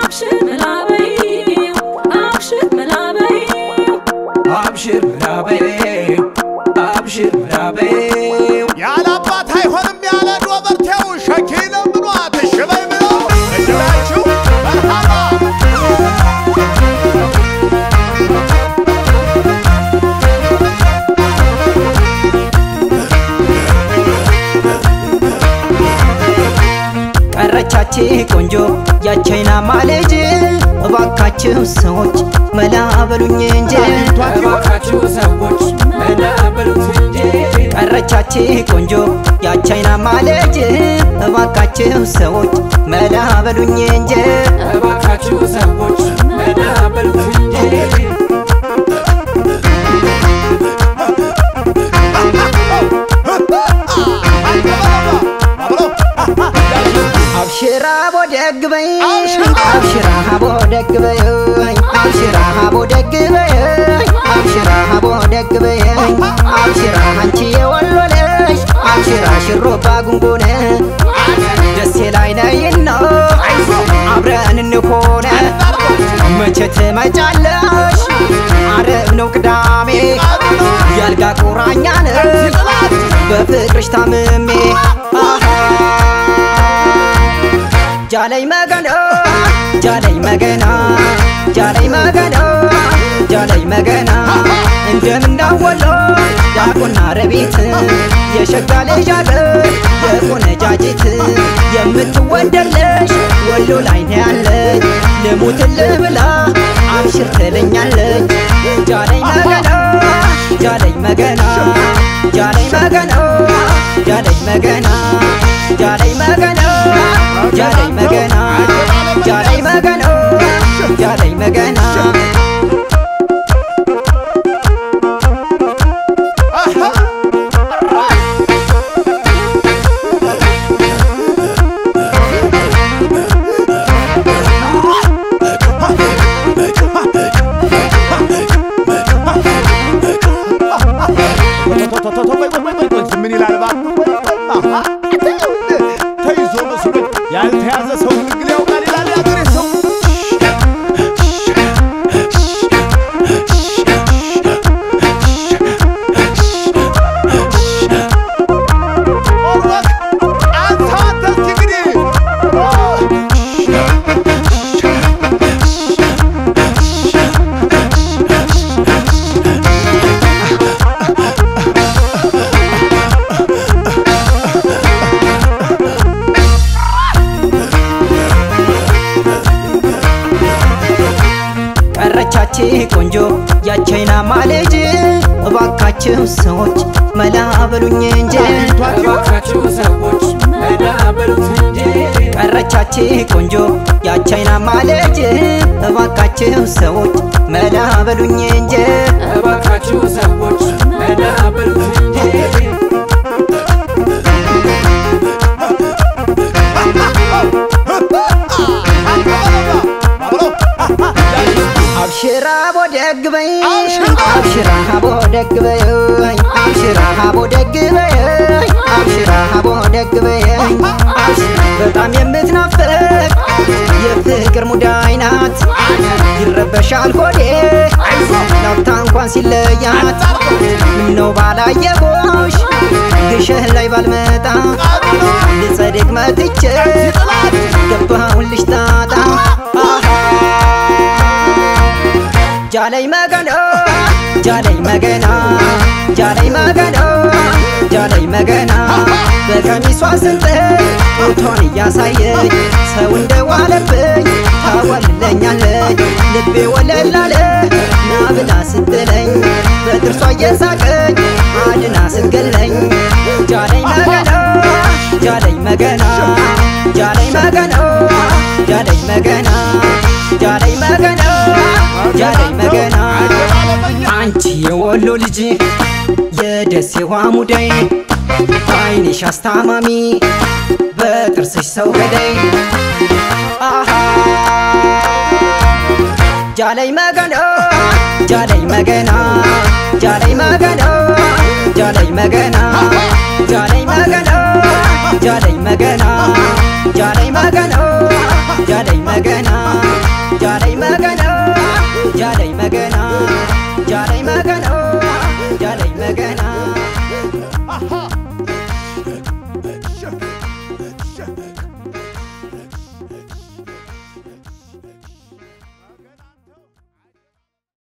አብሽር መላበይው አብሽር መላበይው አብሽር ምናበይው አብሽር ምናበይው ያለ አባት አይሆንም ያለ ዶበርቴው ሸኪ ለምኗት ሽበይ ብለው እድላችሁ መርሃባ ቀረቻች ቆንጆ ያቻይና ማለጅ እባካችሁ ሰዎች መላ በሉኝ እንጂ እባካችሁ ሰዎች መላ በሉት እንጂ ቀረቻች ቆንጆ ያቻይና ማለጅ እባካችሁ ሰዎች መላ በሉኝ እንጂ እባካችሁ ሰዎች መላ በሉት እንጂ አብሽራ ቦደግ በይ አብሽራ ቦደግ በይ አብሽራ ቦደግ በይ አብሽራ ቦደግ በይ አብሽራ አንቺ የወሎ ልጅ አብሽራ ሽሮባ ጉንጉነ ደሴ ላይ ነይና አብረን እንኮነ መቼ ትመጫለሽ አረብ ነው ቅዳሜ ያልጋ ቁራኛ ነን በፍቅርሽ ታምሜ አሃ ጃለይ መገና ጃለይ መገና ጃለይ መገና ጃለይ መገና እንደምናወሎ ዳቆና ረቤት የሸጋ ልጅ አገር የቆነጃጅት የምትወደለሽ ወሎ ላይ ነው ያለች ልሙትልህ ብላ አብሽር ትለኛለች ጃለይ መገና ጃለይ መገና ጃለይ መገና ጃለይ መገና ጃለይ መገና ጃለይ መገና ጃለይ መገና ጃለይ መገና ምን ይላል እባክህ? ተይዞ መስሎኝ ያልተያዘ ሰው ግልግል ያውቃል ይላል ያገሬ ሰው። ኦሮክ፣ አንተ አንተ እስኪ እንግዲህ ቀረቻች ቆንጆ ያቻይና ማለጅ እባካችሁ ሰዎች መላ በሉኝ እንጂ እባካችሁ ሰዎች መላ በሉት እንጂ ቀረቻች ቆንጆ ያቻይና ማለጅ እባካችሁ ሰዎች መላ በሉኝ እንጂ እባካችሁ ሰዎች መላ በሉት እንጂ አብሽራ ቦደግ በይ አብሽራ ቦደግ በይ አብሽራ ቦደግ በይ አብሽራ ቦደግ በይ በጣም የምትናፍቅ የፍቅር ሙዳይ ናት ይረበሻል ሆዴ ላፍታ እንኳን ሲለያት ምነው ባላየሁሽ ግሸህ ላይ ባልመጣ ልጸድቅ መጥቼ ገባሁልሽ ጣጣ አሃ ጃለይ መገና ጃለይ መገና ጃለይ መገና ጃለይ መገና በቀሚሷ ስንጥቅ ጡቷን እያሳየች ሰው እንደዋለብኝ ታዋልለኛለች ልቤ ወለላለ ና ብላ ስትለኝ በጥርሷ እየሳቀች አድና ስትገለኝ ጃለይ መገና ጃለይ መገና ጃለይ መገና ጃለይ መገና ጃለይ መገና ጃለይ መገና አንቺ የወሎ ልጅ የደሴዋ ሙዳይ አይንሽ አስታማሚ በጥርስሽ ሰው ገዳይ አሃ ጃለይ መገና ጃለይ መገና ጃለይ መገና ጃለይ መገና ጃለይ መገና ጃለይ መገና ጃለይ መገና ጃለይ መገና ጃለይ መገና ጃለይ መገና